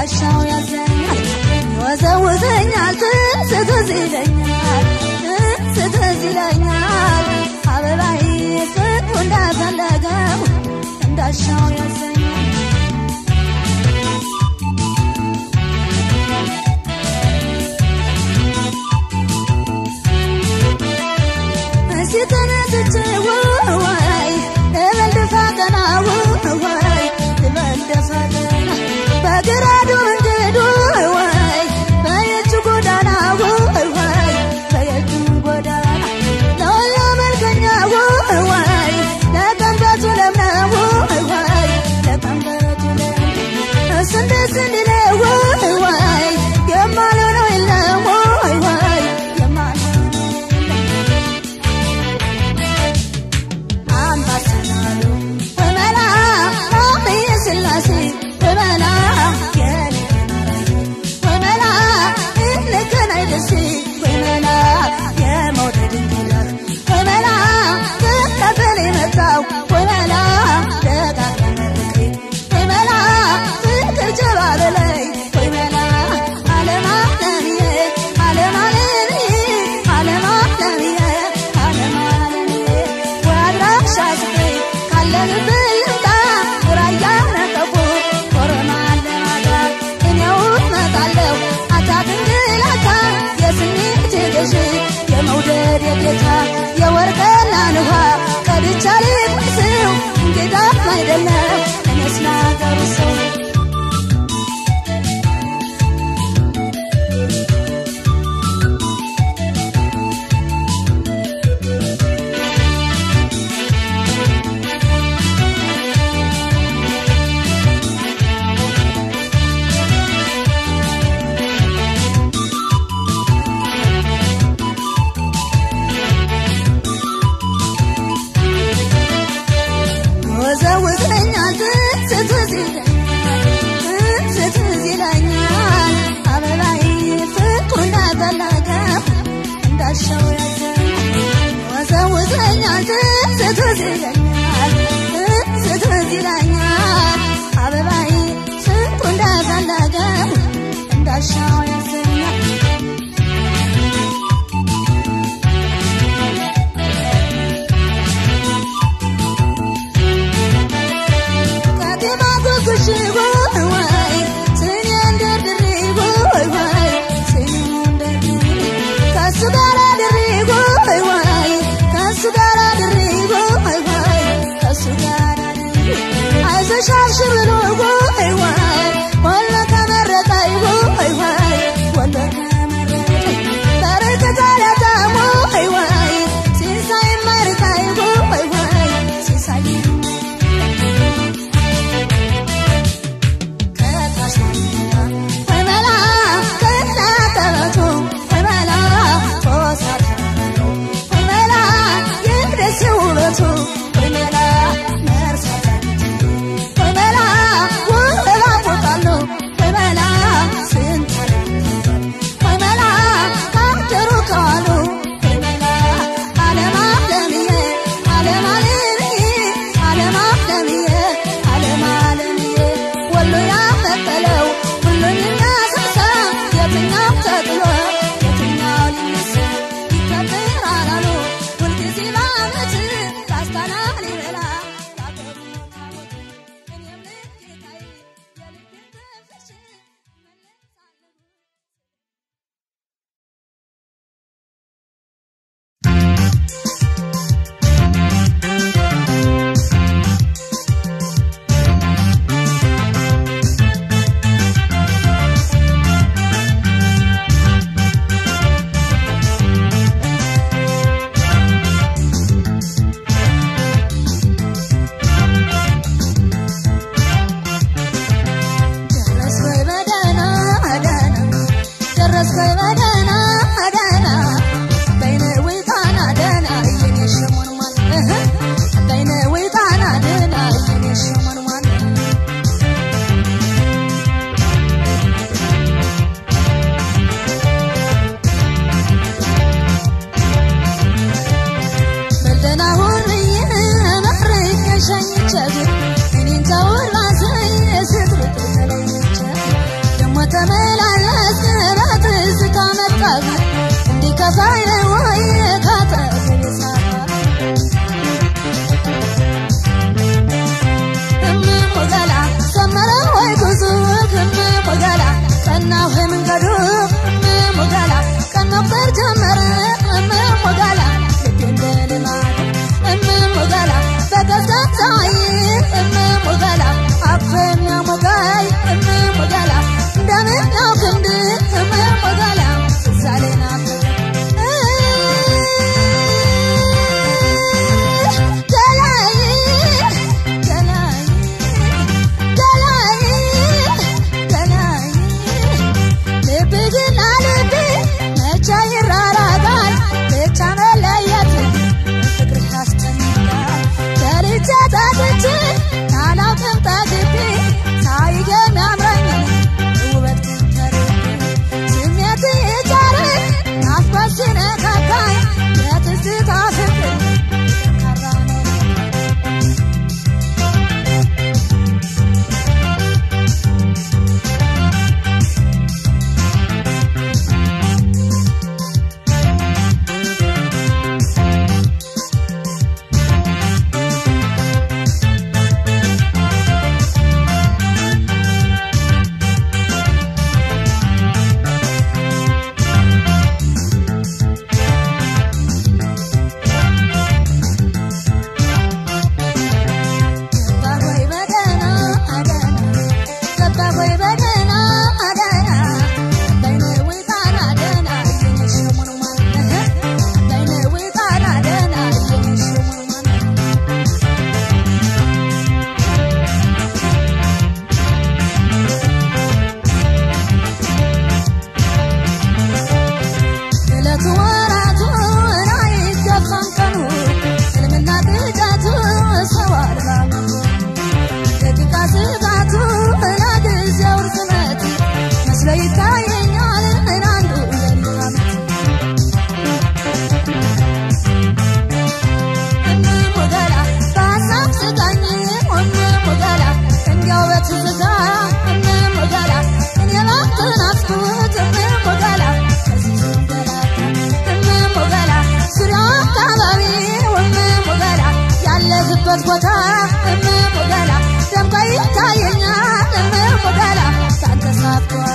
እንዳሻው ያዘኛል ይወዘውዘኛል ትዝ ትዝ ይለኛል ትዝ ትዝ ይለኛል አበባዬ ፍቅሩ እንዳፈለገው እንዳሻው ያዘኛል እስቲ ተነስቼ ወይ ልበል ደፋ ቀና ወይ ልበል ደፋ ቀና በግራዱ መንገዱ ወይ በየእጁ ጎዳና ወይ በየእጁ ጎዳና ለወሎ መልከኛ ወይ ለቀንበቱ ለምነው ወይ ለቀንበቱ ለምነው ስንዴ ስንዴ ነው ወይ የማልሆነው የለም ወይ ወይ የማልሆነው አምባሰናሉ ወመላ ራምየ ስላሴ ወመላ የኔ ወመላ እንገናኝ ደሴ ወመላ የመውደድ እንግዳ ወመላ ተቀበል የመጣው ወመላ ደጋግመ መርቄ ወመላ ፍቅር ጀባ በላይ ወመላ ዓለም ዓለምዬ ዓለም ዓለምዬ ዓለም ዓለምዬ ዓለም ዓለምዬ ወይ አድራሻ ስጠኝ ካለህበት ልምጣ ራያ ነቀቦ ኮረማ ለማዳ እኔው እመጣለሁ አታትንግላታ የስሜት ገዥ የመውደድ የጌታ የወርቅና ንኋ ቀድቻ ልቅመስው እንግዳም አይደለም እኔስ ናገሩ ሰው ወዘውዘኛል ትዝ ትዝ ይለኛል ትዝ ትዝ ይለኛል አበባዬ ፍቅሩ እንዳፈለገው እንዳሻው ያዘኛል ወዘውዘኛል ትዝ ትዝ ይለኛል ትዝ ትዝ ይለኛል አበባዬ ፍቅሩ እንዳፈለገው እንዳሻው ያዘኛል ከቴማ ጉጉሽ ወይ ስኒ እንደርድሬ ወይ ወይ ስኒ እንደርድሬ ከሱ ጋር አድሬ ወይ ወይ ከሱ ጋር አድሬ ወይ ወይ ከሱ ጋር አድሬ አይዞሽ አብሽር ብሎ ወይ ወይ ወሎ ከመረጠኝ ወይ ወይ ወሎ ከመረጠኝ በረከት አላጣም ወይ ወይ ሲሳይ ማርካይ ወይ ወይ ሲሳይ ወይ መላ ቀናው መንገዱ እምሞጋላ ቀን መቁጠር ጀመረ እምሞጋላ ልቤ እንደ ልማዱ እምሞጋላ በቀዝቃዛይ እምሞጋላ አቅፎ የሚያሞጋይ እምሞጋላ እንደምን ነው ክንድ እምሞጋላ ትዛሌ ናት ገላይ ገላይ ገላይ ገላይ ልብ ግን ልብ መቼ ይራራቃል ብቻ መለየት ፍቅር ያስጨንቃል በልቼ ጠጥቼ አላውቅም ጠግቤ ሳይገም ያምረኝ ውበት ግን ተርቤ ስሜት ይጫረ ናፍቆት ሲነካካኝ የትዝታ ፍቅር ጠንካራ ነው ገባሆይ በደህና አደና ገባሆይ በደህና አደና በይነዊ ጣና ደህና እየነሸሙን ማነህ በይነዊ ጣና ደህና እየነሸሙን ማነህ እለቱ ወራቱ አይገባም ቀኑ ሕልምና ቅዠቱ ሰው አልባ መሆኑ ደቂቃ ስጋቱ ለጊዜው ርዝመት መስሎ ይታየኛል አንዱ ሌሊት ዓመት እምሞገላ በሀሳብ ስቃኝ እምሞገላ እንዲያው በትዝታ እምሞገላ እኔ ላንተ ናፍቆት እምሞገላ ከዚህ ስንገላታ እምሞገላ ዙሪያው አካባቢ እምሞገላ ያለህበት ቦታ እምሞገላ ደምቆ ይታየኛል እምሞገላ ካንተ ሳትሆን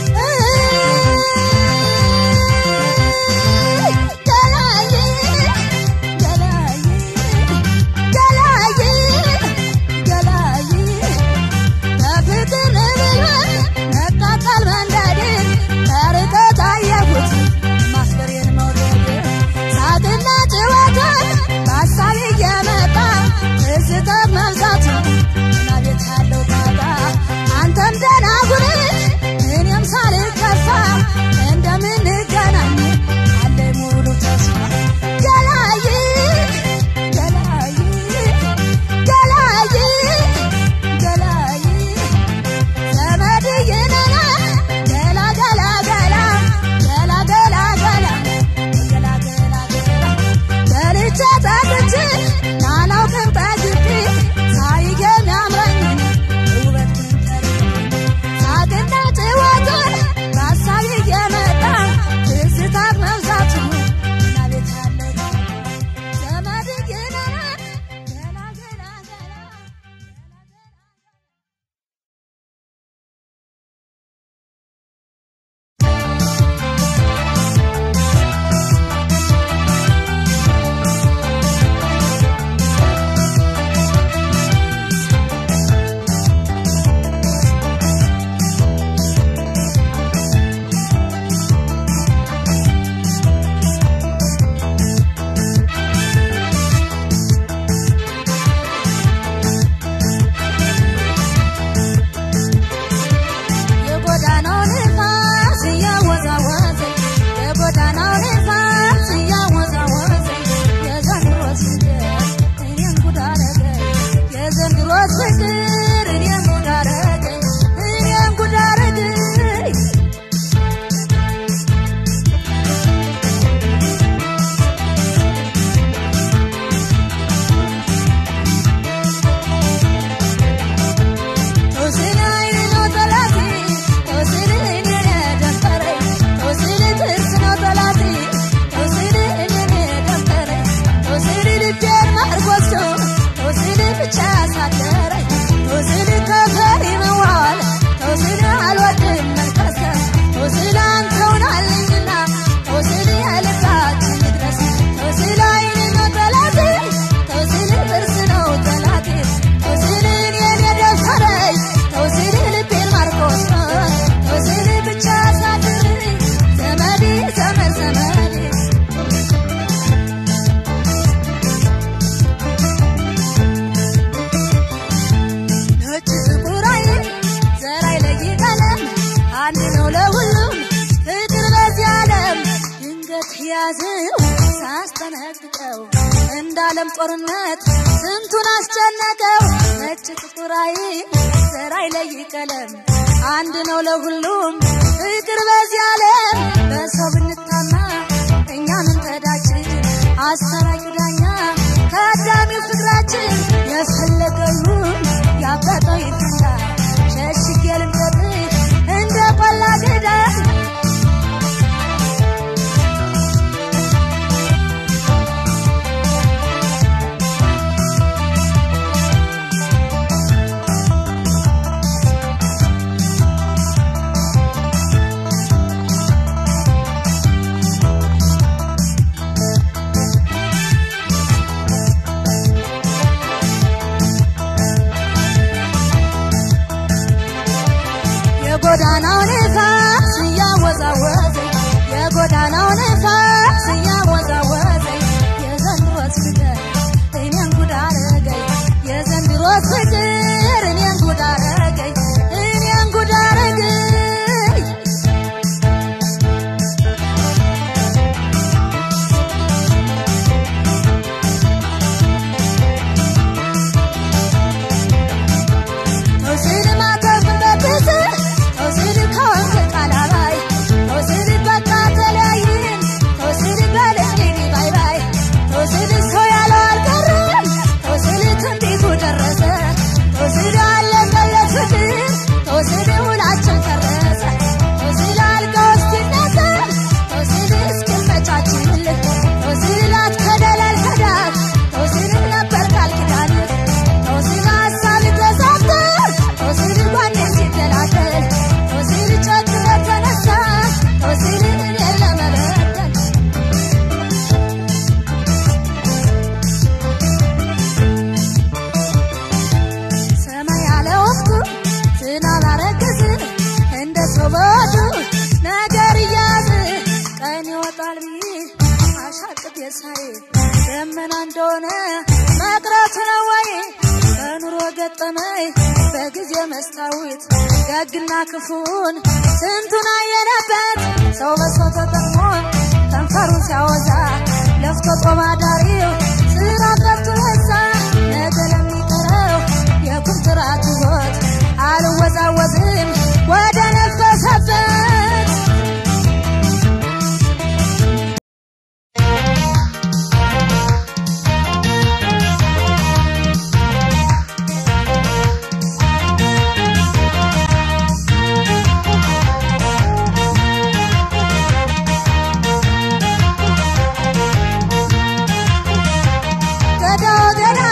ገላይ ገላይ ገላይ ገላይ ያዝው ሳስጠነቅቀው እንዳለም ጦርነት ስንቱን አስጨነቀው። ነጭ ጥቁር አይል ዘር አይለይ ቀለም አንድ ነው ለሁሉም ፍቅር በዚህ ዓለም በሰው ብንታማ እኛን እንተዳችን አስታራቂ ዳኛ ከአዳሚው ፍቅራችን የፈለገውን ያበጠው ይፈታ ሸሽጌ ልምጠጥህ እንደ ቆላ ገዳ የጎዳናው ነፋስ እያወዛወዘኝ የጎዳናው ነፋስ እያወዛወዘኝ የዘንድሮስ ፍቅር እኔን ጉድ አረገኝ የዘንድሮስ ፍቅር እኔን ጉድ አረገኝ እኔን ጉድ አረገኝ ተውሲድ ማተርፍበትስ ተውሲድ ከወንዝ ቃላባይ ተውሲድ በቃ ተለያይን ተውሲድ በልንግዲ ባይ ባይ ተውሲድ ሰው ያለው አልቀረም ተውሲድ ትንቢቱ ደረሰ ተውሲድ አለቀለት ፍቅር ተውሲድ ውላችን ፈረሰ ተውሲድ አልቀው እስኪነገር ተውሲድ እስኪመቻችልህ ተውሲድ ላትከደለል ከዳት ተውሲድ ነበር ቃል ኪዳንህ ተውሲድ ሀሳብ ተሳተ ተውሲድ ጓኔ ሲደላደል ተውሲድ ጨክኖ ተነሳ ተውሲድ እኔን ለመበደል ሰማይ ያለ ወቅቱ ዝናብ አረገዝ እንደ ሰው በወዱ ነገር እያዝ ቀን ይወጣል ብዬ አሻቅብ የሳይ ደመና እንደሆነ መቅረቱ ነው ወይ በኑሮ ገጠመኝ በጊዜ መስታወት ደግና ክፉን ስንቱን አየነበት ሰው በሰው ተጠቅሞ ከንፈሩን ሲያወዛ ለፍቶ ጦም አዳሪው ስራ ቀርቶ ረሳ ነገ ለሚቀረው የኩንትራት ሕይወት አልወዛወዝም ወደ ነፈሰበት ገዳው ገዳ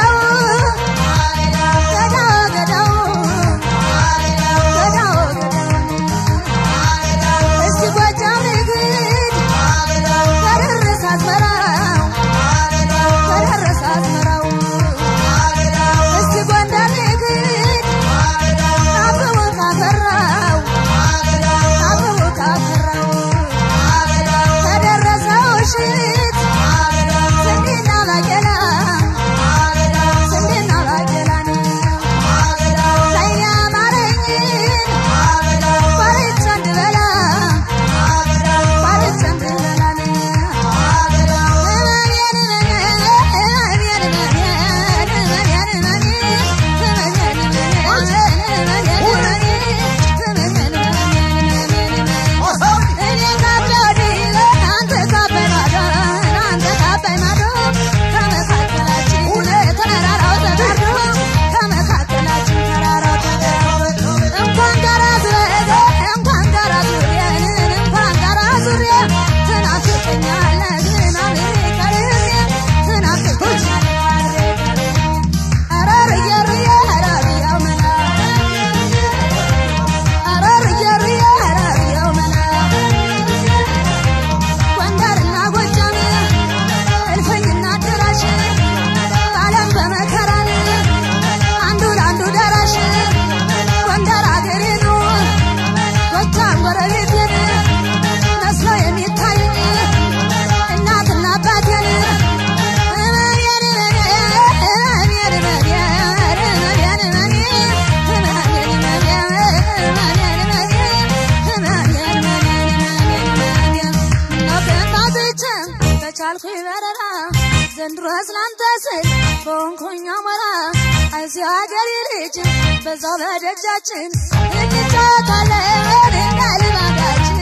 ስላንተ ስል በሆንኩኝ አሞራ እዚህ ሀገር ልጅ በዛው በደጃችን እንጫወታለን እንደ ልማዳችን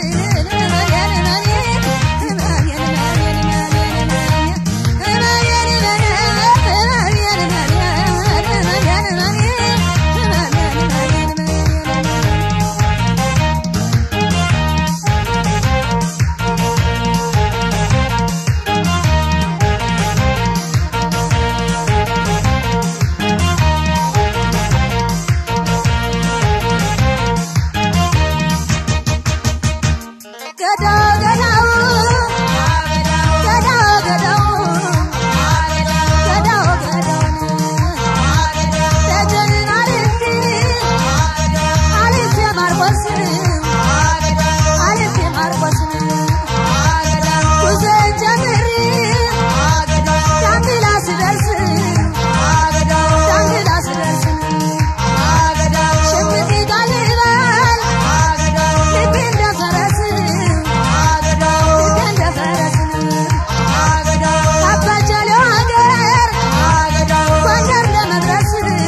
ገዳው ገዳው ገዳው ገዳው ገዳው ገዳው ደጀን አልፌ አልፌ ማርቆስን አልፌ ማርቆስን ጉዞን ጀምሬ ዳንግላ ስደርስ ዳንግላ ስደርስ ሽምቅ ይጋልባል ልቤ እንደ ፈረስ ልቤ እንደ ፈረስ ካባጀለው ሀገር ጎንደር ለመድረስ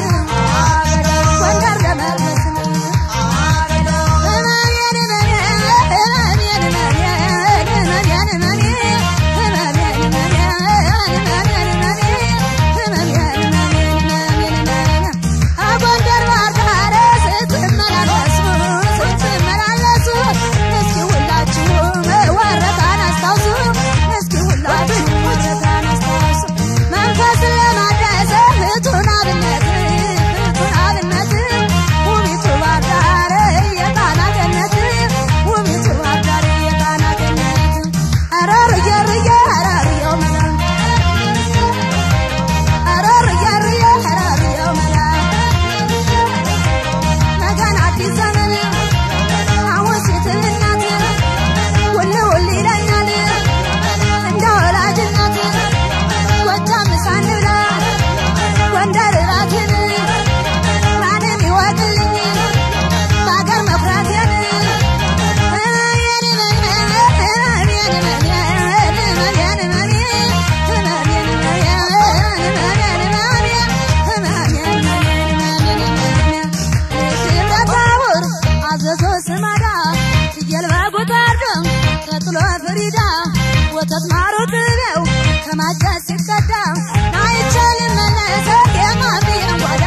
ጎንደር ለመድረስ ጎንደር ባህር ዳር ስትመላለሱ ስትመላለሱ እስኪ ሁላችሁም ወረታን አስታውሱ እስኪ ሁላችሁም ወረታን አስታውሱ መንፈስን ለማደስ እህቱን አብነት እህቱን አብነት ውቢቱ ባህር ዳር የጣና ገነት ውቢቱ ባህር ዳር የጣና ገነት ኧረ ርዬ ርዬ ኧረ ርዬው መላ ኧረ ርዬ ርዬ ኧረ ርዬው መላ ነገን አዲስ ዘመን አሁን ሴት እናት ውል ውል ይለኛል እንደ ወላጅ እናት ጎጃም ሳንብላ ጎንደር እራቴን ማንም ይወቅልኝ በአገር መኩራቴን ደብረታቦር አዘዞ ስማዳ ፍየል በጉታርዶ ተጥሎ ፍሪዳ ወተት ማሩ ጥቤው ከማጨስ ሲቀዳ አይቻልም መለሰ የማሚን ጓዳ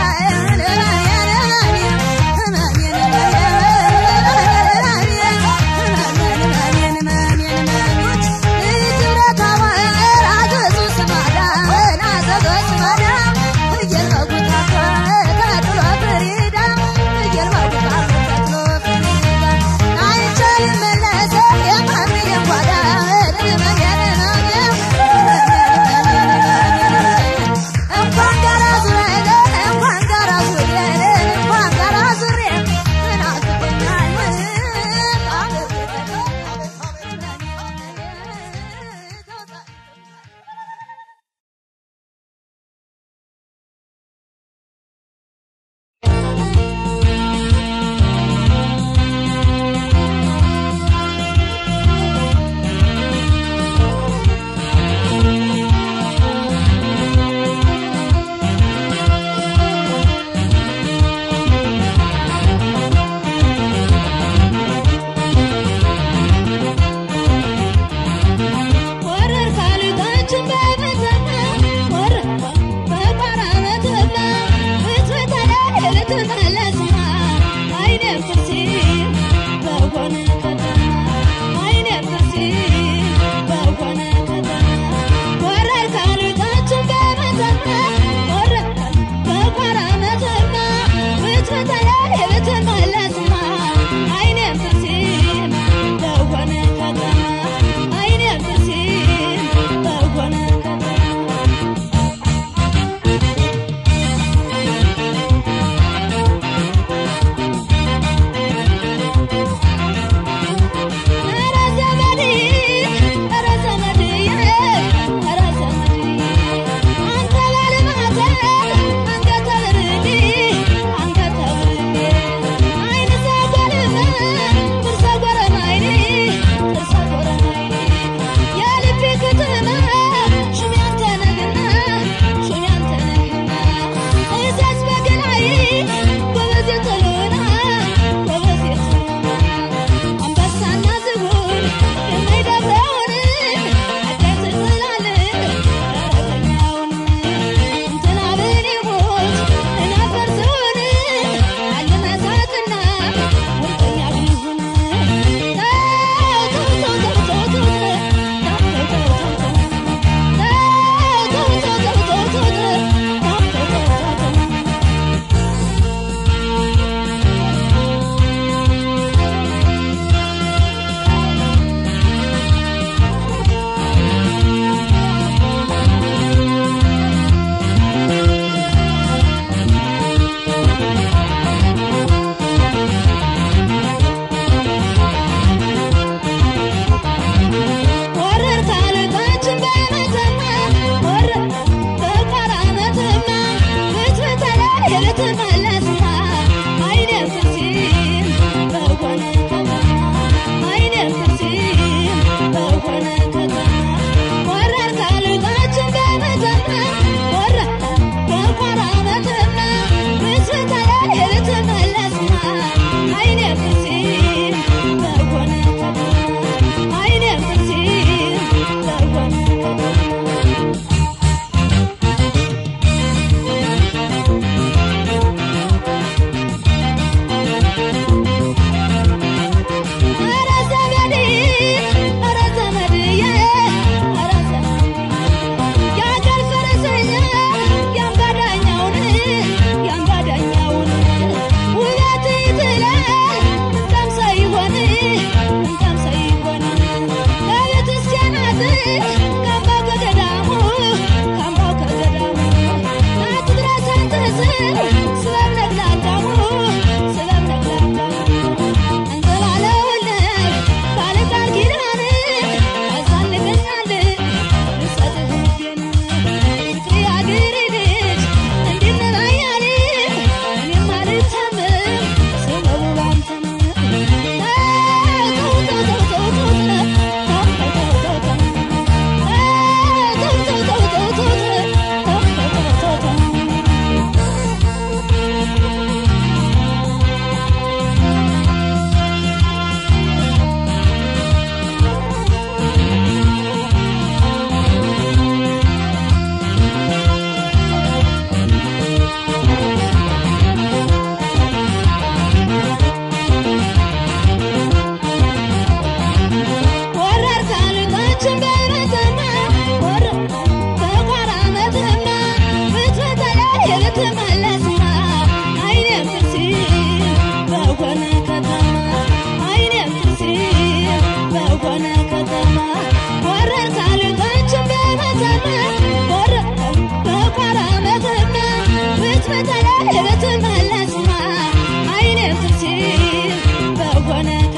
እንኳን ጋራ ዙሪያ እንኳን ጋራ ዙሪያ እንኳን ጋራ ዙሪያ ወረር ካልታችን በመተማ ወረር በቋራመተማ ብትበተለ ልትመለስማ አይነ ፍርሲ በሆነ ከተማ አይነ ፍርሲ በሆነ ከተማ ወረር ካልታችን በመተማ ወረር በቋራመተማ ብትበተለ ልትመለስማ አይነ ፍርሲ በሆነ ከተማ አይነ ፍርሲ በሆነ ከተማ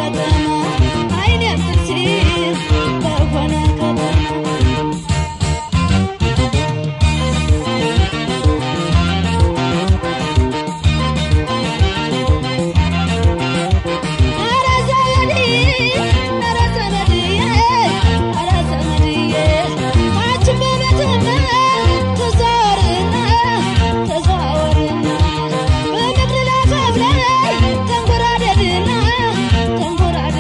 ከተማ አይኔም ሲል በሆነ ከተማ ኧረ ዘመዴ ኧረ ዘመድዬ ኧረ ዘመድዬ ታችን በመተማ ተዘዋወርና ተዘዋወርና በምድር ላይ ከፍለህ ተንጎራደድና ተንጎራደድና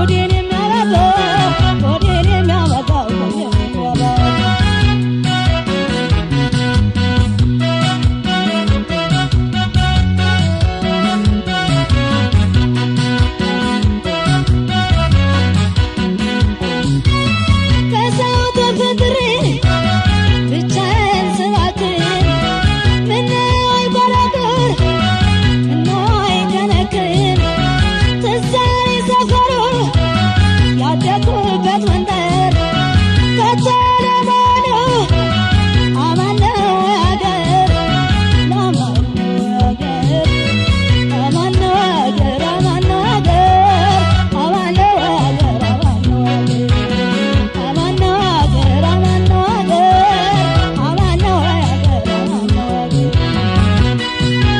ሆዴን የሚያባባው ሆዴን የሚያባባው ሆዴን የሚያባባው ከሰው ተፈጥሬ ብቻዬን ስባክን ምነው አይጎራጉር ምነው አይከነክን ትዝ አለኝ ሰፈሩ ያደኩበት መንደር ከቶ ለመሆኑ አማን ነው አገር ለማን ነው አገር አማን ነው አገር አማን ነው አገር አማን ነው አገር አማን ነው አገር አማን ነው አገር አማን ነው አገር አማን ነው አገር አማን ነው አገር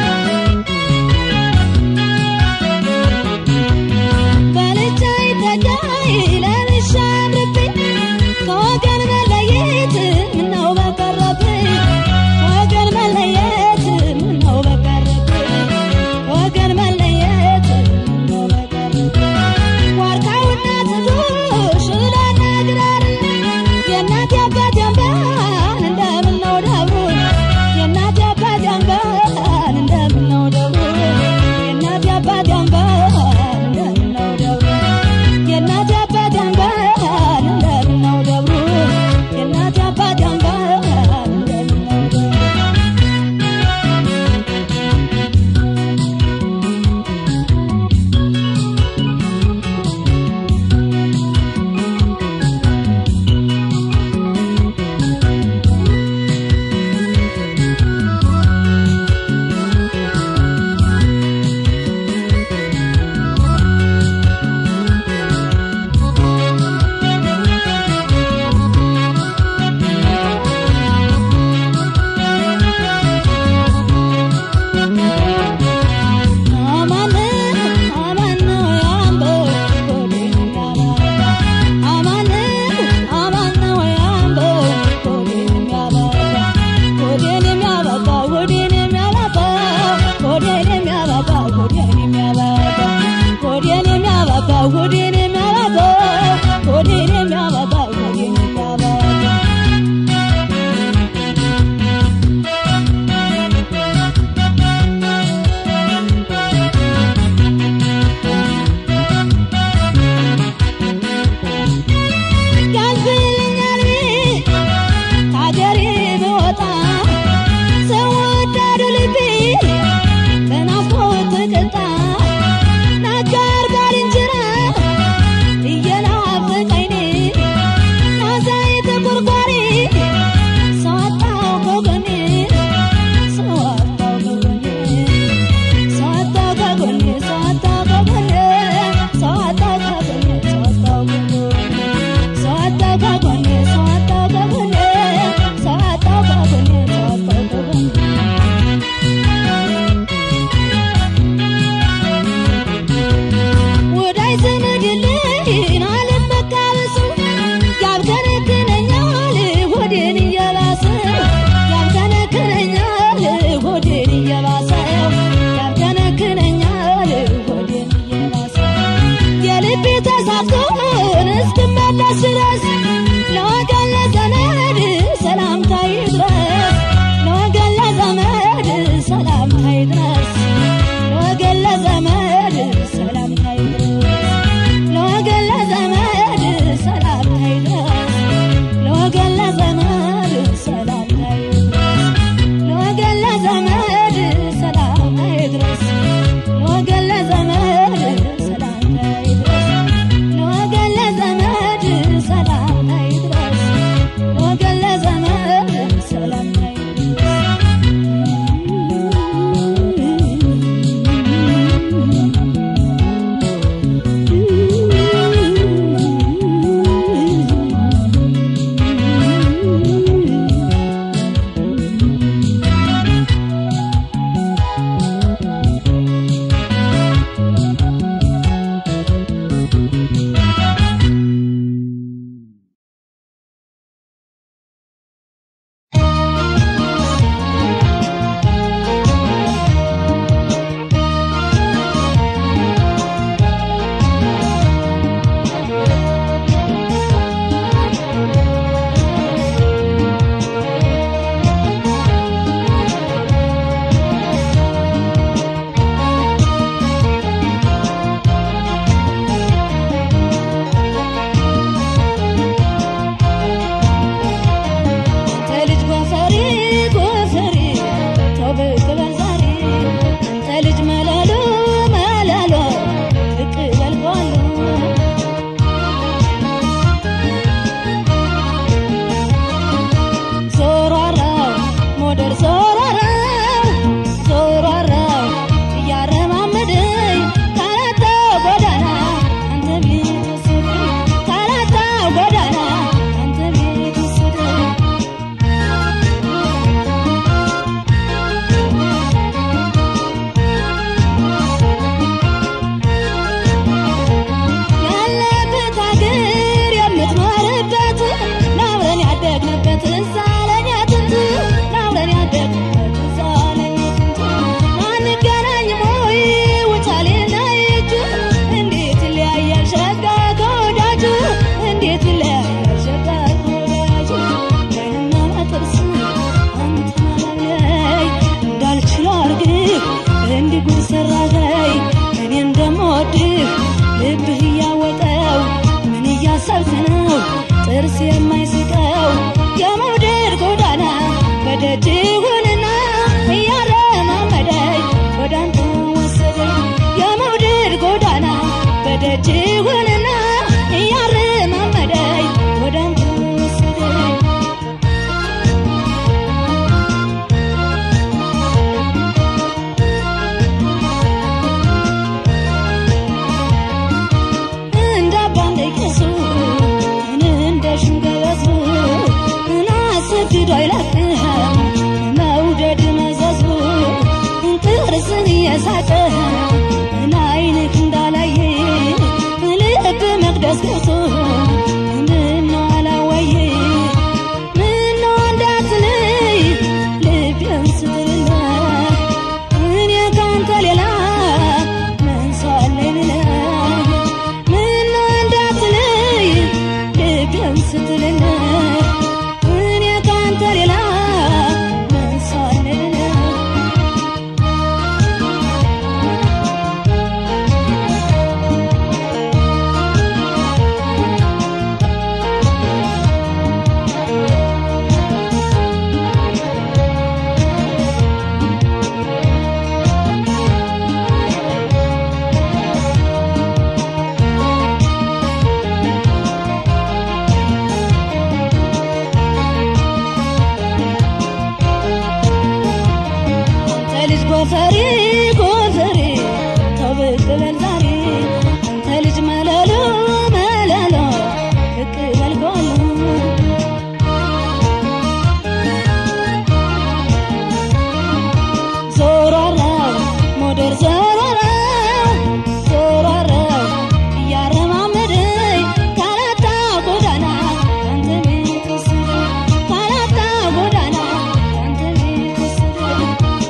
በልቻይ ተዳይ ለብሻ አምርብኝ ከወገን መለየት ምነው በቀረብኝ ወገን መለየት ምነው በቀረብኝ ወገን መለየት ምነው በቀረብኝ ዋርካውና ትዱ ሽላና ግራር የእናት አባት ያንባን እንደምነው ደብሩ የእናት አባት ያንባን እንደምነው ደብሩ የእናት አባት ያንባን እንደምነው ደብሩ የእናት አባት ያንባን እንደምነው ደብሩ የእናት አባት ያንባን እንደምነው ደብሩ አማን አማን ነው ያምበው ሆዴን የሚያባባ አማን አማን ነው ያምበው ሆዴን የሚያባባ ሆዴን የሚያባባ ሆዴን የሚያባባ ሆዴን የሚያባባ ሆዴን የሚያባባ ሆዴን የሚያባባ ሆዴን የሚያባባ ሆዴን የሚያባባ ሆዴን የሚያባባ ያልፍልኛል ከአገሬ ብወጣ ሰው ወዳዱ ልቤ በናፍቆት ተቀጣ ናጋር ባልንጀራ እየናፈቀኝ ናዛይ ተቆርቋሪ ሰው አጣው ከጎኔ ሰው አጣው ከጎኔ ሰው አጣው ከጎኔ ሰው አጣው ከጎኔ ሰው አጣው ከጎኔ ሰው አጣው ከጎኔ ሰው አጣው ከጎኔ ሰው አጣው ከጎኔ ሰው አጣው ከጎኔ ሰው አጣው ከጎኔ ወዳይ ዘመድ የለኝ አልመካ በሱ ያብከነክነኛል ሆዴን እየባሰው ያብከነክነኛል ሆዴን እየባሰው ያብከነክነኛል ሆዴን እየባሰው የልቤ ተሳክቶን እስክመለስ ድረስ ለወገን ለዘመድ ሰላምታ ይድረስ ለወገን ለዘመድ ሰላምታ ይድረስ ለወገን ለዘመድ ሰላምታ ይድረስ ለወገን ለዘመድ ሰላምታ ይድረስ ለወገን ለዘመድ ሰላምታ ይድረስ ለወገን ለዘመድ ሰላምታ ይድረስ ለወገን ለዘመድ ሰላምታ ይድረስ ለወገን ለዘመድ ሰላምታ ይድረስ ቃልስ ነው ጥርስ የማይስቀው የመውደድ ጎዳና በደጅ ይሁንና እያረማመደኝ ወደ አንተ ወሰደኝ የመውደድ ጎዳና በደጅ ይሁንና እያረማመደኝ ወደ አንተ ወሰደኝ እንደ ባንዴ ቄሱ እንደ ሽንገበቱ አስገድዶ አይለቅም መውደድ መዘዙ ጥርስን እየሳቀ አይንክ እንዳላየ ልብ መቅደስ ገብቶ ምነው አላወየ ምነው እንዳትለይ ልቤን ስትልህ እኔ ካንተ ሌላ ምን ሳለኝ ብለህ ምነው እንዳትለይ ልቤን ስትልህ እኔ ካንተ ሌላ ምን ሳለኝ ብለህ አንተ ልጅ ጎፈሬ ጎፈሬ ተው ብቅ በል ዛሬ አንተ ልጅ መለሎ መለሎ ብቅ በል ጎሎ ዞሯራው ሞደር ዞሯራው ዞሯራው እያረማመደኝ ካላታ ጎዳና አንተ ቤት ወሰደኝ ካላታ ጎዳና አንተ ቤት ወሰደኝ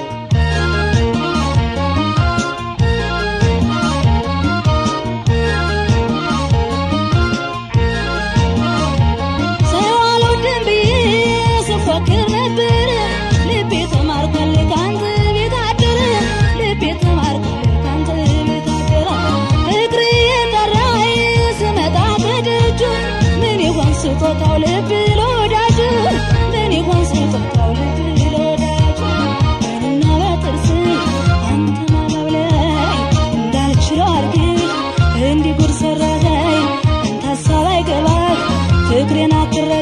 ሰው አልወድም ብዬ ስፎክር ነበር ልቤ ተማርኳል ካንተ ቤት አደረ ልቤ ተማርኳል ካንተ ቤት አደረ እግሬ የጠራኝ ስመጣ በደጁ ምን ይሆን ስጦታው ልብ ለወዳጁ ምን ይሆን ስጦታው ልብ ለወዳጁ በዓይንና በጥርስ አንተን አባብለኝ እንዳልችለው አድርግህ እንዲህ ጉድ ሰራኸኝ አንተ ሀሳብ አይገባህ ፍቅሬን አትረዳ